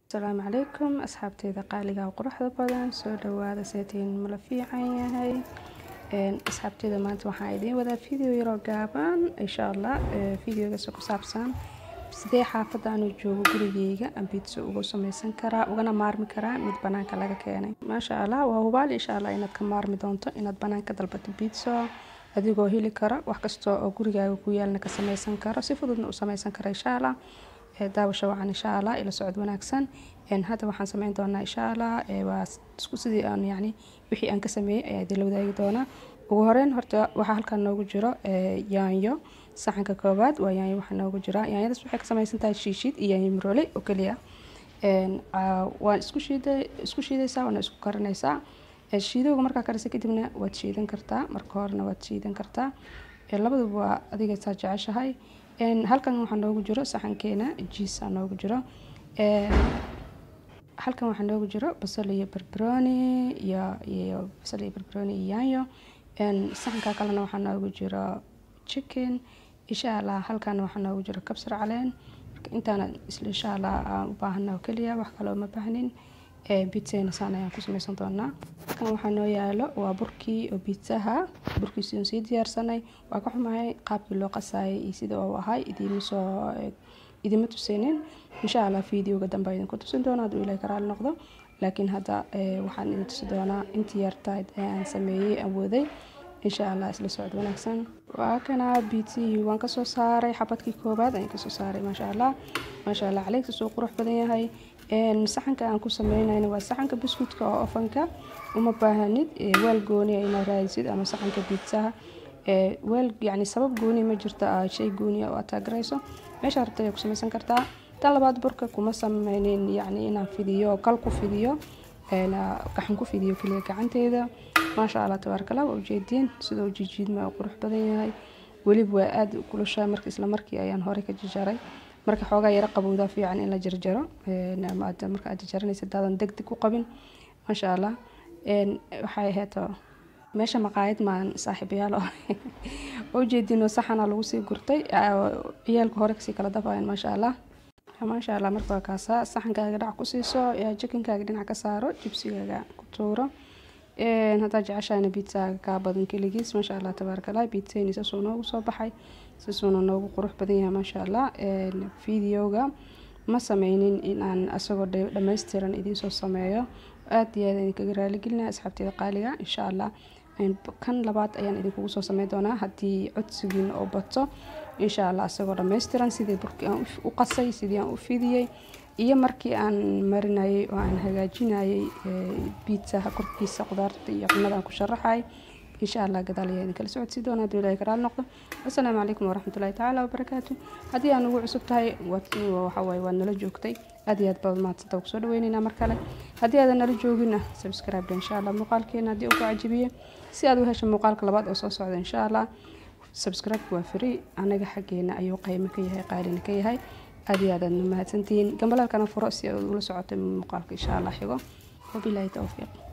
asalaamu calaykum asxaabteyda qaaliga oo quruxda badan soo dhawaada seetiin mala fiican yahay asxaabteyda maanta waxaan idiin wadaa video yaroo gaaban insha allah videogaas ku saabsan sidee xaafadda anuu joogo gurigeyga ambitso uga sameysan karaa ugana maarmi karaa mid banaanka laga keenay maasha allah waa hubaal insha allah inaad ka maarmi doonto inaad banaanka dalbato bitso adigoo heli kara wax kasta oo gurigaaga ku yaalna ka sameysan karo si fududna u sameysan kara insha allah daawasho wacan insha allah ila socod wanaagsan hadda waxaan sameyn doonaa insha allah waa isku sidii aan yani wixii aan ka sameeyey ayaa idinla wadaagi doonaa ugu horeyn horta waxaa halkan noogu jiro yaanyo saxanka koowaad waa yaanyo waxaa noogu jira yaanyadaas waxay ka sameysan tahay shiishid iyo yaanyo miroole oo keliya waa isku shiida isku shiidaysaa waana isku karinaysaa shiidowga markaa karisa kadibna waad shiidan kartaa marka horena waad shiidan kartaa labaduba waa adiga saa jeceshahay halkan waxaa noogu jiro saxankeena jiisa noogu jiro halkan waxaa noogu jiro basal iyo barbaroni iyo iyo basal iyo barbaroni iyo yaanyo saxanka kalena waxaa noogu jiro chicken insha allah halkan waxaa noogu jiro kabsar caleen marka intaana isla insha allah aan u baahana oo keliya wax kale uma baahnin bitzena saan ayaan ku sameysan doonaa halkan waxaa noo yaalo waa burkii oo bitsaha burkiisi oon sii diyaarsanay waa ka xumahay qaabkii loo qasaayay iyo sida uu ahay idiima soo idima tuseynin insha allah videoga dambe idinku tusin doona hadduu ilahay karaali noqdo laakiin hadda waxaan idin tusi doonaa intii yartayd ee aan sameeyey awooday insha allah isla socod wanaagsan waa kana biitsihii waan kasoo saaray xabadkii koobaad ayaan kasoo saaray maasha allah maasha allah caleegsa soo qurux badan yahay saxanka aan ku sameynayna waa saxanka biskuutka oo ofanka uma baahanid weel gooniya inaad raadisid ama saxanka biitsaha weel yani sabab gooniya ma jirta shay gooniya oo aad taageerayso meesha rabta ayaa ku sameysan kartaa tan labaad burka kuma sameynin yani inaan fidiyo kal ku fidiyo gaxan ku fidiyo keliya gacanteeda maasha allah tabaarkala waa ujeediin sida uu jijiidma oo qurux badan yahay weliba waa aada u kulushaa marka isla markii ayaan horey ka jajaray marka xoogaa yaro qabowdaa fiican in la jarjaro marka aad jarjaranaysa daadan deg deg u qabin maasha allah waxay ahayd meesha maqaayad maan saaxiibayaal oo ujeediin oo saxana lagu sii gurtay ciyaalka hore kasii kala dafayan maasha allah maasha allah marka waa kaasaa saxankaaga dhac ku siiso jikinkaaga dhinac ka saaro jibsigaaga ku tuuro haddaa jeceshahayna biitsaaga kaa badan keligiis maasha allah tabaarkala biitsayni sasuu noogu soo baxay sasuuna noogu qurux badan yahay maasha allah videoga ma sameynin inaan asagoo dhammaystiran idiinsoo sameeyo aada iyo aada idinkaga raaligelinaya asxaabteeda qaaliga insha allah kan labaad ayaan idinkugu soo sameyn doonaa haddii codsigiina oo bato insha allah asagoo dhammaystiran sidii burkii aan u qasay sidii aan u fidiyey iyo markii aan marinayay oo aan hagaajinayay biitsaha korkiisa qudaarta iyo cunada aan ku sharaxay insha allah gadaal ayaa idinkala socodsi doona hadduu ilahay karaal noqdo assalaamu calaykum waraxmatullahi tacaala wabarakaatu haddii aan ugu cusub tahay waxawaaye waad nala joogtay aad iyo aad baad mahadsanta kusoo dhaweyneynaa mar kale haddii aadan nala joogina subscribe insha allah muuqaalkeena haddii uu ku cajibiye si aad u hesho muuqaalka labaad oo soo socda insha allah subscribe waa free anaga xaggeena ayuu qaymo ka yahay qaalina ka yahay aad iyo aad aad mahadsantihiin gambalaalkana furo si aad ula socotay muuqaalka insha allah xigo wabilaahi towfiiq